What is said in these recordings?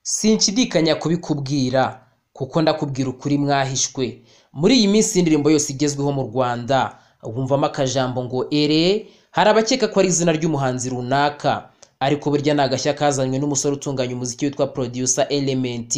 sinshidikanya kubikubwira kuko ndakubwira ukuri mwahishwe muri iyi minsi y'indirimbo yose igezweho mu rwanda wumvamo akajambo ngo ere hari abakeka ko ari izina ry'umuhanzi runaka ariko burya ni agashya kazanywe n'umusore utunganya umuziki witwa producer element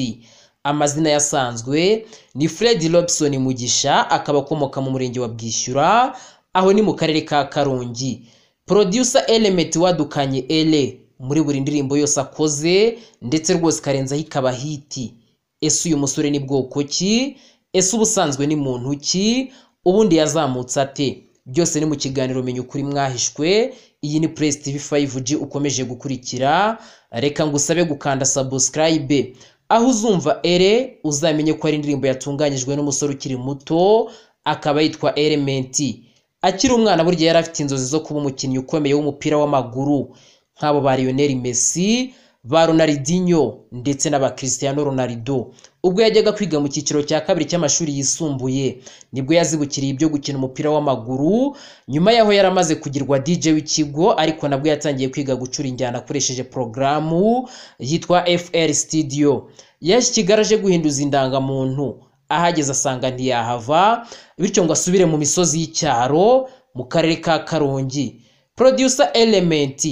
amazina yasanzwe ni fred robson mugisha akaba akomoka mu murenge wa bwishyura aho ni mu karere ka karongi producer element wadukanye ere muri buri ndirimbo yose akoze ndetse rwose ikarenzaho ikaba hiti ese uyu musore ni bwoko ki ese ubusanzwe ni muntu ki ubundi yazamutse ate byose ni mu kiganiro menya ukuri mwahishwe iyi ni Press TV 5G ukomeje gukurikira reka ngusabe gukanda subscribe aho uzumva ere uzamenye ko ari indirimbo yatunganyijwe n'umusore ukiri muto akaba yitwa Element akiri umwana burya yari afite inzozi zo kuba umukinnyi ukomeye w'umupira w'amaguru nk'abo ba Lionel Messi ba Ronaldinho ndetse n'aba Cristiano Ronaldo ubwo yajyaga kwiga mu cyiciro cya kabiri cy'amashuri yisumbuye nibwo yazibukiriye ibyo gukina umupira w'amaguru nyuma yaho yari amaze kugirwa DJ w'ikigo ariko nabwo yatangiye kwiga gucura injyana akoresheje porogaramu yitwa FL Studio yaje i Kigali aje guhinduza indangamuntu ahageze asanga ntiyahava bityo ngo asubire mu misozi y'icyaro mu karere ka Karongi Producer Element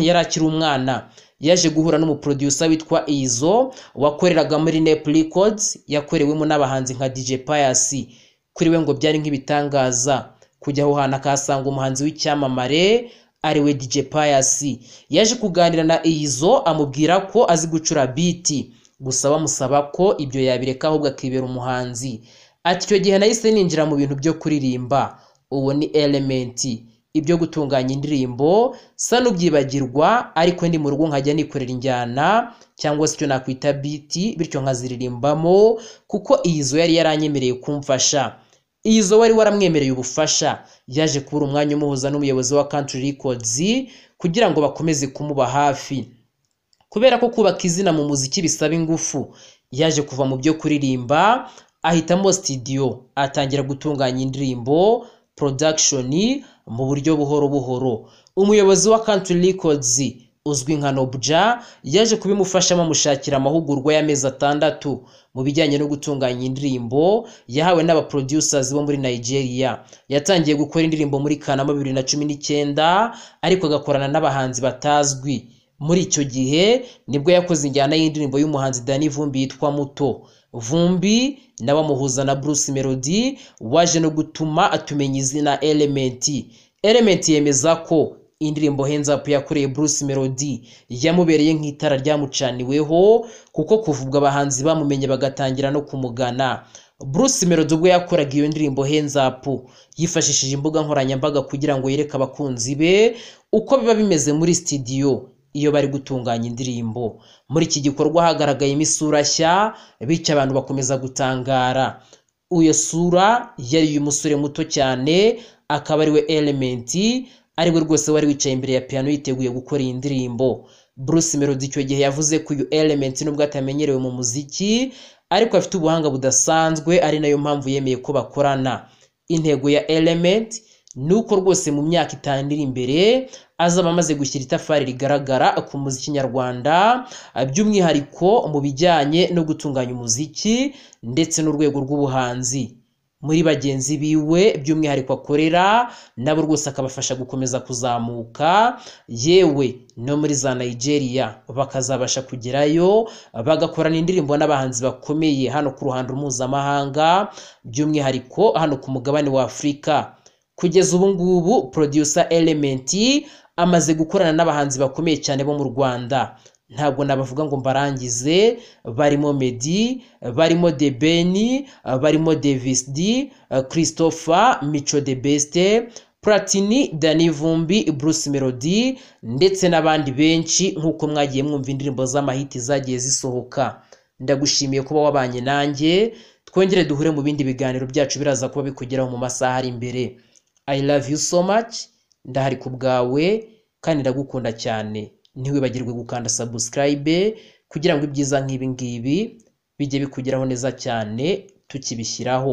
yari akiri umwana yaje guhura n'umuproducer witwa Izo wakoreraga muri Nep Records yakorewemo n'abahanzi nka DJ Pius kuri we ngo byari nk'ibitangaza kujya aho hantu akahasanga umuhanzi w'icyamamare ariwe DJ Pius yaje kuganira na Izo amubwira ko azi gucura beat gusa bamusaba ko ibyo yabireka ahubwo akibera umuhanzi ati icyo gihe nahise ninjira mu bintu byo kuririmba uwo ni Element ibyo gutunganya indirimbo sa n'ubyibagirwa ariko ndi mu rugo nkajya nikorera injyana cyangwa se icyo nakwita biti bityo nkaziririmbamo kuko iyizo yari yaranyemereye kumfasha iyizo wari waramwemereye ubufasha yaje kubura umwanya umuhuza n'umuyobozi wa Country Records kugira ngo bakomeze kumuba hafi kubera ko kubaka izina mu muziki bisaba ingufu yaje kuva mu byo kuririmba ahitamo studio atangira gutunganya indirimbo production mu buryo buhoro buhoro umuyobozi wa Country Records uzwi nka Nobja yaje kubimufashamo amushakira amahugurwa y'amezi atandatu mu bijyanye no gutunganya indirimbo yahawe n'aba producers bo muri Nigeria yatangiye gukora indirimbo muri Kanama 2019 ariko agakorana n'abahanzi batazwi muri icyo gihe nibwo yakoze injyana y'indirimbo y'umuhanzi Dani Vumbi yitwa Muto vumbi nawe amuhuza na Bruce Melody waje no gutuma atumenya izina Element Element yemeza ko indirimbo Hands Up yakoreye Bruce Melody yamubereye nk'itara ryamucaniweho kuko kuvubwa abahanzi bamumenye bagatangira no kumugana Bruce Melody ubwo yakoraga iyo ndirimbo Hands Up yifashishije imbuga nkoranyambaga kugira ngo yereke abakunzi be uko biba bimeze muri studio iyo bari gutunganya indirimbo muri iki gikorwa hagaragayemo isura nshya bityo abantu bakomeza gutangara iyo sura yari uyu musore muto cyane akaba ariwe Element ariwe rwose wari wicaye imbere ya piano yiteguye gukora iyi ndirimbo Bruce Melody icyo gihe yavuze ko uyu Element nubwo atamenyerewe mu muziki ariko afite ubuhanga budasanzwe ari nayo mpamvu yemeye ko bakorana intego ya Element ni uko rwose mu myaka itanu iri imbere azaba amaze gushyira itafari rigaragara ku muziki nyarwanda by'umwihariko mu bijyanye no gutunganya umuziki ndetse n'urwego rw'ubuhanzi muri bagenzi biwe by'umwihariko akorera nabo rwose akabafasha gukomeza kuzamuka yewe no muri za Nigeria bakazabasha kugerayo bagakorana indirimbo n'abahanzi bakomeye hano ku ruhando mpuzamahanga by'umwihariko hano ku mugabane wa Afurika kugeza ubu ngubu producer Element amaze gukorana n'abahanzi bakomeye cyane bo mu Rwanda ntabwo nabavuga ngo mbarangize barimo Meddy barimo The Ben barimo Davis D Christopher Micho The Best Platini Dani Vumbi Bruce Melody ndetse n'abandi benshi nk'uko mwagiye mwumva indirimbo z'amahiti zagiye zisohoka ndagushimiye kuba wabanye nanjye twongere duhure mu bindi biganiro byacu biraza kuba bikugeraho mu masaha ari imbere I love you so much ndahari ku bwawe kandi ndagukunda cyane ntiwibagirwe gukanda subscribe kugira ngo ibyiza nk'ibi ngibi bijye bikugeraho neza cyane tukibishyiraho